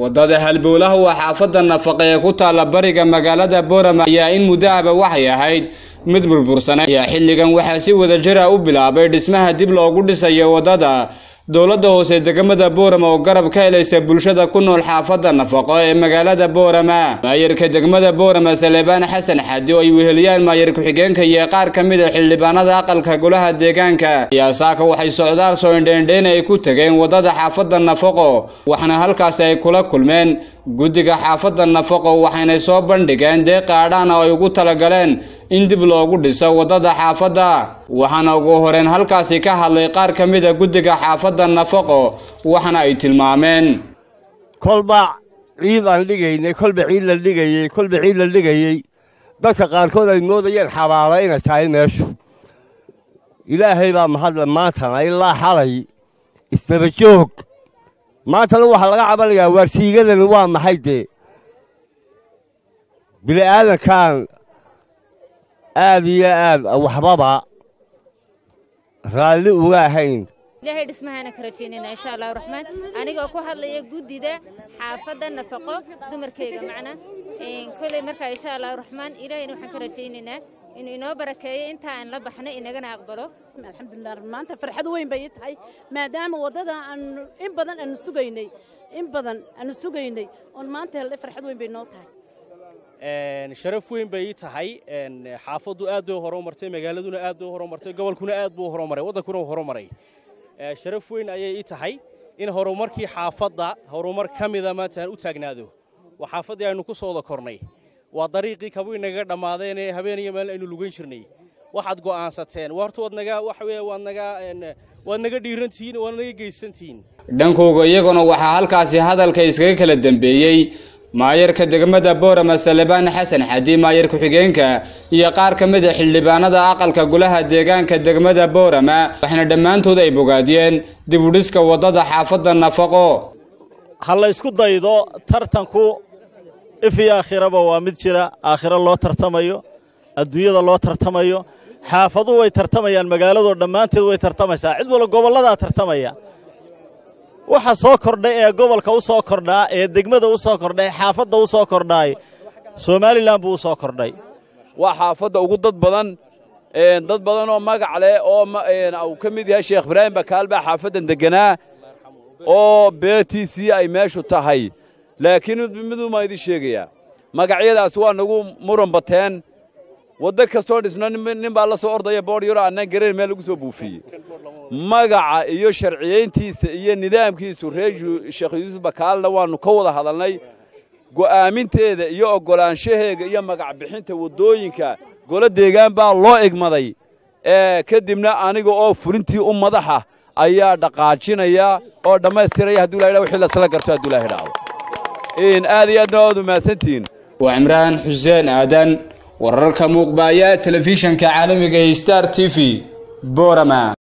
wadada halbowlaha waa xaafadda nafaqa ee ku taalla bariga magaalada boorama ayaa in muddahaba waxay ahayd mid burbursanay ayaa xilligan waxaa si wada jira u bilaabay dhismaha dib loogu dhisayo wadada dowladda hoose degmada boorama oo garab ka helaysa bulshada ku nool xaafadda nafaqo ee magaalada boorama maayarka degmada boorama saleebaan xasan xadi oo ay weheliyaan maayar ku-xigeenka iyo qaar ka mid a xildhibaanada aqalka golaha deegaanka ayaa saaka waxay socdaal soo indheendheyn ay ku tageen wadada xaafadda nafaqo waxaana halkaasi ay kula kulmeen guddiga xaafadda nafaqo waxaynay soo bandhigeen deeq qaadhaan oo ay ugu talagaleen in dib loogu dhiso wadada xaafadda waxaana ugu horeen halkaasi ka hadlay qaar ka mid a guddiga xaafadda nafaqo waxaana ay tilmaameen kolba ciid aan dhigaynay kolba ciid la dhigayey kolba ciid la dhigayey dadka qaarkood ay moodayeen xabaalo inay tahay meeshu ilaahay baa mahadle maantana ilaa xalay isdaba joog maantana waxaa laga cabanayaa waarsiigadani waa maxay dee bili'aadankan aad iyo aad waxbaba raalli uga ahayn ilaahay dhismahaana ka rajaynayna insha allahu raxmaan anigoo ku hadlaya guddida xaafadda nafaqo dumarkeyga macna koley markaa insha allahu raxmaan ilaahayna waxaan ka rajaynaynaa inuu inoo barakeeyo inta aan la baxno inagana aqbalo alxamdulilah maanta farxad weyn bay ii tahay maadaama waddada aanu in badan aanu sugaynay in badan aanu sugaynay oon maanta helnay farxad weyn bay noo tahay sharaf weyn bay ii tahay xaafaddu aad bay horumartay magaaladuna aad bay horumartay gobolkuna aad buu horumaray waddankuna uu horumaray sharaf weyn ayay ii tahay in horumarkii xaafadda horumar ka mida maanta aan u taagnaado waa xaafaddii aynu ku soo wada kornay waa dariiqii kabuu nagaga dhammaadeen ee habeen iyo maalin aynu lugan jirnay waxaad go'aansateen horta waad naga waxa weeye waad naga waad naga dhiirantihiin waad naga geysantihiin dhankooga iyaguna waxaa halkaasi hadalka iskaga kala dambeeyey maayarka degmada boorama salebaan xasan xadi maayar ku-xigeenka iyo qaar ka mid a xildhibaanada aqalka golaha deegaanka degmada boorama waxaana dhammaantood ay bogaadiyeen dib u dhiska waddada xaafadda nafaqo ha la ysku daydo tartanku if iyo aakhiraba waa mid jira aakhiro loo tartamayo adduunyada loo tartamayo xaafaduhu way tartamayaan magaaladoo dhammaanteed way tartamaysaa cid walla gobolladaa tartamaya waxa soo kordhay ee gobolka u soo kordhaa ee degmada u soo kordhay xaafadda u soo kordhaay somalilan buu u soo kordhay waa xaafadda ugu dad badan dad badan oo magac leh oo uu ka mid yahay sheekh ibraahim bakaal baa xaafaddan degganaa oo beetiisii ay meeshu tahay laakiin miduma idin sheegayaa magacyadaas waa nagu muran bateen waddo kastoo dhisno nin baa la soo ordaya boor yaro annaan garayn meel lagu soo buufiyey magaca iyo sharciyayntiisa iyo nidaamkiisu reer sheekh yuusuf bakaalna waannu ka wada hadalnay go'aaminteeda iyo oggolaanshaheega iyo magac bixinta waddooyinka golo deegaan baa loo egmaday kadibna aniga oo fulintii u madaxa ayaa dhaqaajinaya oo dhammaystiraya hadduu ilahay wixii lasla garto hadduu ilahay dhaco aad iyo aadna waad umahadsantihiin waa cimraan xuseen aadan wararka muuqbaaya telefishanka caalamiga ee star t v boorama